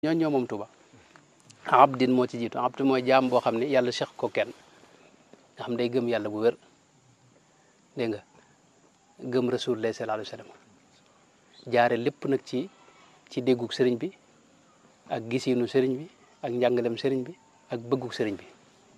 ñooñu ñoo moom Tuuba abdin moo ci jiitu abd mooy jaam boo xam ne yàlla seq ko kenn nga xam day gëm yàlla bu wér dégg nga gëm rasulullah sallallahu alayhi wa sallam jaare lépp nag ci ci déggug sëriñ bi ak gisinu sëriñ bi ak njàngalem sëriñ bi ak bëggug sëriñ bi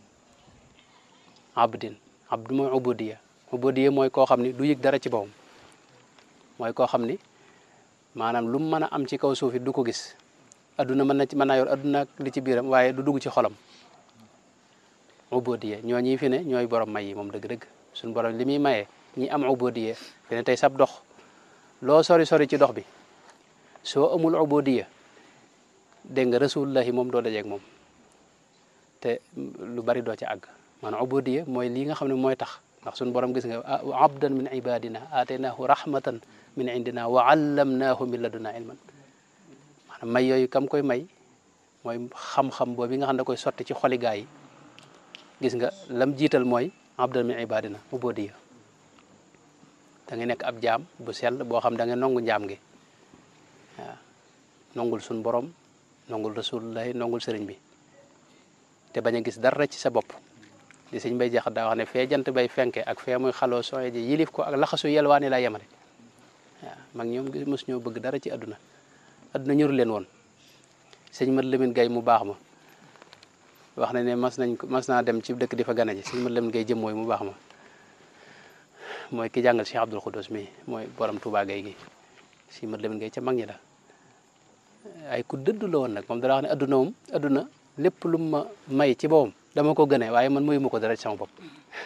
abdin abd mooy ubudiya ubudiya mooy koo xam ni du yëg dara ci boppam mooy koo xam ni maanaam lu mu mën a am ci kaw suuf it du ko gis adduna mën na ci mën naa yor adduna ak li ci biiram waaye du dugg ci xolam ubudiya ñoo ñi fi ne ñooy borom may yi moom dëgg-dëgg suñu borom li muy mayee ñi am ubudiya fi ne tey sab dox loo sori sori ci dox bi soo amul ubudiya dégg nga rasulullahi moom doo dajeeg moom te lu bari doo ci àgg maanaam ubudiya mooy lii nga xam ne mooy tax ndax suñu borom gis nga abdan min ibadina aataynaahu rahmatan min indina wa allamnaahu min laduna ilman maanaam may yooyu kam koy may mooy xam-xam boobu nga xam ne da koy sotti ci xoli gaa yi gis nga lam jiital mooy abdan min ibadina ubudiya da ngay nekk ab jaam bu sell boo xam da nga nongu njaam gi waaw nongul suñ borom nongul rasulullahi nongul sëriñ bi te bañ a gis dara ci sa bopp di sëñ bay jax daa wax ne fee jant bay fenke ak fee muy xaloo sooye ji yilif ko ak laxasu yelwaani laa yemale waaw mag ñoom mos ñoo bëgg dara ci àdduna àdduna ñëru leen woon sëñ mat Lamine Gay mu baax ma wax na ne mas nañ ko mas naa dem ci dëkk di fa gana ji sëñ mat Lamine Gay jëm mooy mu baax ma mooy ki jàngal Cheikh Abdoul Khoudous mi mooy borom Touba Gay gi sëñ mat Lamine Gay ca mag ñi la ay ku dëddu la woon nag moom dara wax ne adduna moom adduna lépp lu ma may ci boppam dama ko gënee waaye man mayuma ko dara ci sama bopp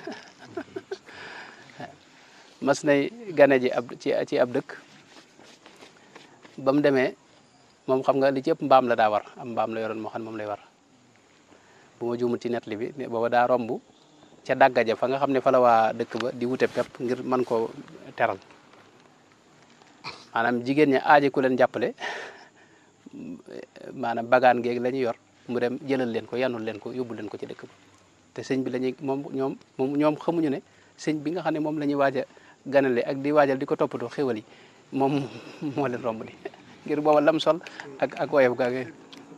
mas nay gane ji ab ci ci ab dëkk ba mu demee moom xam nga li ci ëpp mbaam la daa war am mbaam la yoroon moo xam ne moom lay war bu ma juumul ci nettali bi booba daa romb ca dàgga ja fa nga xam ne fa la waa dëkk ba di wute pepp ngir mën koo teral maanaam jigéen ña aaji ku leen jàppale maanaam bagaan geeg la ñu yor mu dem jëlal leen ko yanul leen ko yóbbu leen ko ci dëkk ba te sëñ bi la ñuy moom ñoom moom ñoom xamuñu ne sëñ bi nga xam ne moom la ñuy waaj a ganale ak di waajal di ko toppatoo xéwal yi moom moo leen romb di ngir booba lam sol ak ak woyof gaa ngi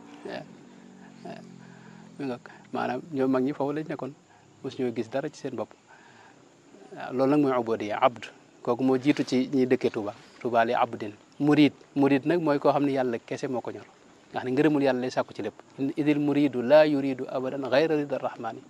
maanaam ñoom mag ñi foofu lañ nekkoon mos ñoo gis dara ci seen bopp waaw loolu nag mooy ubodiya abd kooku moo jiitu ci ñi dëkkee Touba Touba li abdin murid murid nag mooy koo xam ne yàlla kese moo ko ñor nga xam ne ngërëmul yàlla lay sàkku ci lépp idil muridu laa yuridu abadan gayra rida rahmani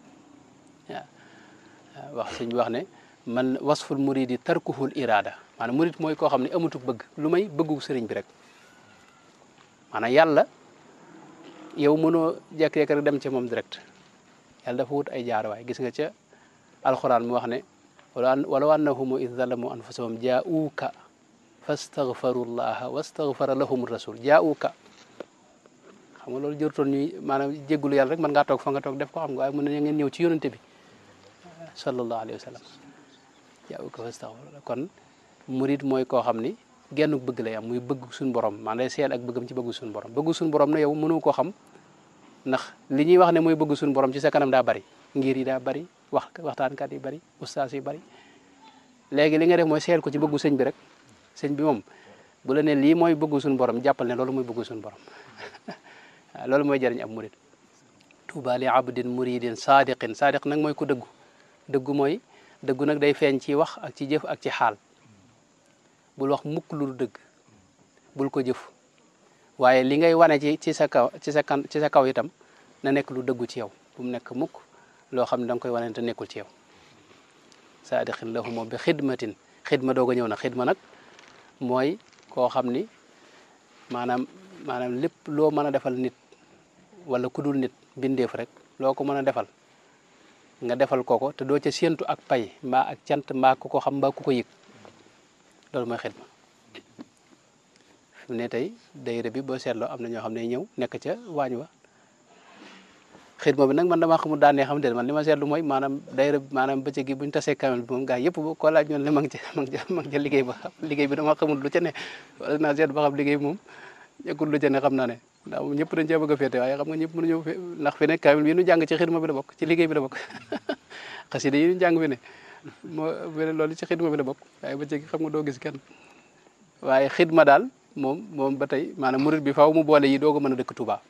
waaw wax sëñ bi wax ne man wasful muridi tarkuhul irada maanaam murid mooy koo xam ne amatuk bëgg lu may bëggu sëriñ bi rek maanaam yàlla yow mënoo jekk-jekk rek dem ca moom direct yàlla dafa wut ay jaarawaay gis nga ca alxuraan mu wax ne walaw annahum id zalamu anfusahum jaa'uuka fastaghfaru llaha wastaghfara lahum rasul jaa'uuka xam nga loolu jërtoon ñuy maanaam jéggulu yàlla rek mën ngaa toog fa nga toog def ko xam nga waaye mën na ngeen ñëw ci yonante bi sallallahu alayhi wa sallam jaa'uuka fastaghfara kon murid mooy koo xam ni genn bëgg lay am muy bëgg suñu borom maanaam day seel ak bëggam ci bëgg suñu borom bëgg suñu borom na yow mënu ko xam ndax li ñuy wax ne mooy bëgg suñu borom ci sa kanam daa bari ngir yi daa bari wax waxtaankat yi bari ustaas yi bari léegi li nga def mooy seel ko ci bëggu sëñ bi rek sëñ bi moom bu la ne lii mooy bëggu suñu borom jàppal ne loolu mooy bëggu suñu borom waaw loolu mooy jëriñ ab murid tuuba li abdin muridin sadiqin sadiq nag mooy ku dëggu dëggu mooy dëggu nag day feeñ ci wax ak ci jëf ak ci xaal bul wax mukk lu dëgg bul ko jëf waaye li ngay wane ci ci sa kaw ci sa kan ci sa kaw itam na nekk lu dëggu ci yow bu mu nekk mukk loo xam ne da nga koy wane te nekkul ci yow saadiqin lahum bi xidmatin xidma doog a ñëw na xidma nag mooy koo xam ni maanaam maanaam lépp loo mën a defal nit wala ku dul nit bindeef rek loo ko mën a defal nga defal kooko te doo ca séentu ak pay mbaa ak cant mbaa ku ko xam mbaa ku ko yëg loolu mooy xidma fi mu ne tey dayre bi boo seetloo am na ñoo xam ne ñëw nekk ca waañ wa xidma bi nag man damaa xamul daanee xam de man li ma seetlu mooy maanaam dayre bi maanaam bëccëg gi bu ñu tasee kamel bi moom gaa yëpp ko laaj ñoon ne ma ngi ca ma ngi ca ma ngi ca liggéey ba xam liggéey bi dama xamul lu ca ne wala naa seet ba xam liggéey bi moom ñekkul lu ca ne xam naa ne ndax moom ñëpp dañ cee bëgg a féete waaye xam nga ñëpp mënuñu ndax fi ne kamel bi ñu jàng ci xidma bi la bokk ci liggéey bi la bokk xasida yi ñu jàng fi ne moo loolu ci xidma bi la bokk waaye bëccëg gi xam nga doo gis kenn waaye xidma daal moom moom ba tey maanaam murid bi faaw mu boole yi doo ko mën a dëkk Touba